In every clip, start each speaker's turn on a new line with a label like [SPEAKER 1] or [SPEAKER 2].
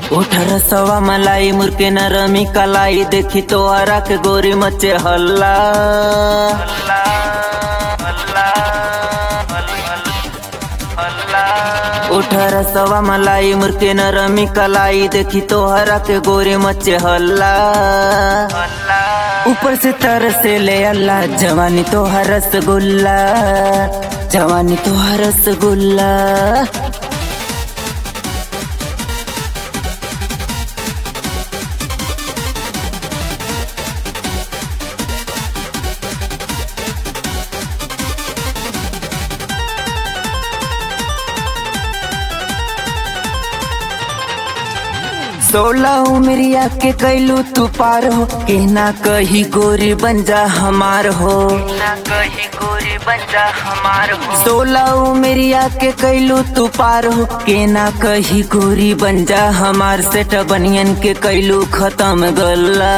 [SPEAKER 1] उठर सवा मलाई मुर्के नरमी कलाई देखी तो हरा के गोरी मचे हल्ला उठर सवा मलाई मुर्के नरमी कलाई देखी तो हरा के गोरी मचे हल्ला ऊपर से तरसे ले अल्लाह जवानी तो हर रसगुल्ला जवानी तो हर रसगुल्ला सोलह उमरिया के कैलू तू पार हो के ना कही गोरी बन जा हमार हो ना कही गोरी बन जा हमार हो सोलह उमरिया के कैलू तू पार हो के ना कही गोरी बन जा हमार सेट बनियन के कैलू खत्म गल्ला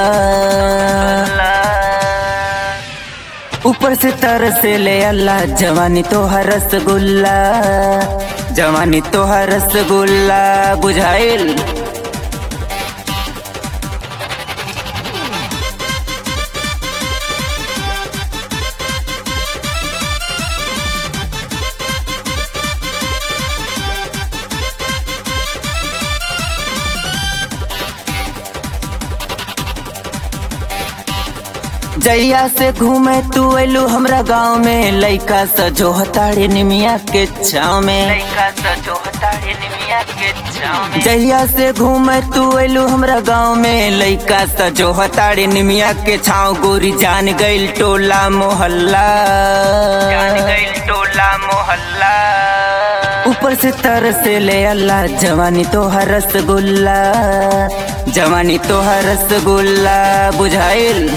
[SPEAKER 1] ऊपर से तरसे ले अल्लाह जवानी तो हर रसगुल्ला जवानी तो हर रसगुल्ला बुझाइल जैया से घूमे तू अलू हमरा गाँव में लइका सजो हताड़े निमिया के छाव में लइका सजो हताड़े निमिया के छाव में जैया से घूमे तू अलू हमरा गाँव में लइका सजो हताड़े निमिया के छाव गोरी जान गइल टोला मोहल्ला जान गइल टोला मोहल्ला ऊपर से तरसे ले अल्लाह जवानी तो हर रसगुल्ला जवानी तो हर रसगुल्ला बुझाइल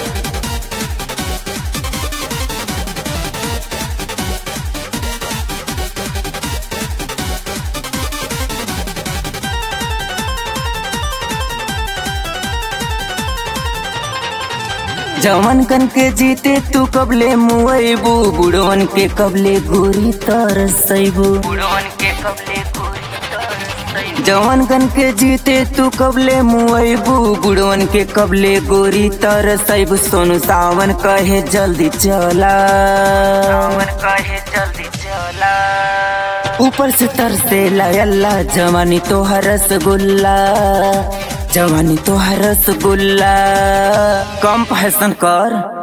[SPEAKER 1] जवन कन के जीते तू कबले मुआइबू बुढ़वन के कबले गोरी तरसैबू बुढ़वन के कबले गोरी जवन कन के जीते तू कबले मुआइबू बुढ़वन के कबले गोरी तरसैबू सोनू सावन कहे जल्दी चला सावन कहे जल्दी चला ऊपर से तरसे अल्लाह जवानी तो हर रसगुल्ला जवानी तो हर रसगुल्ला कम फैशन कर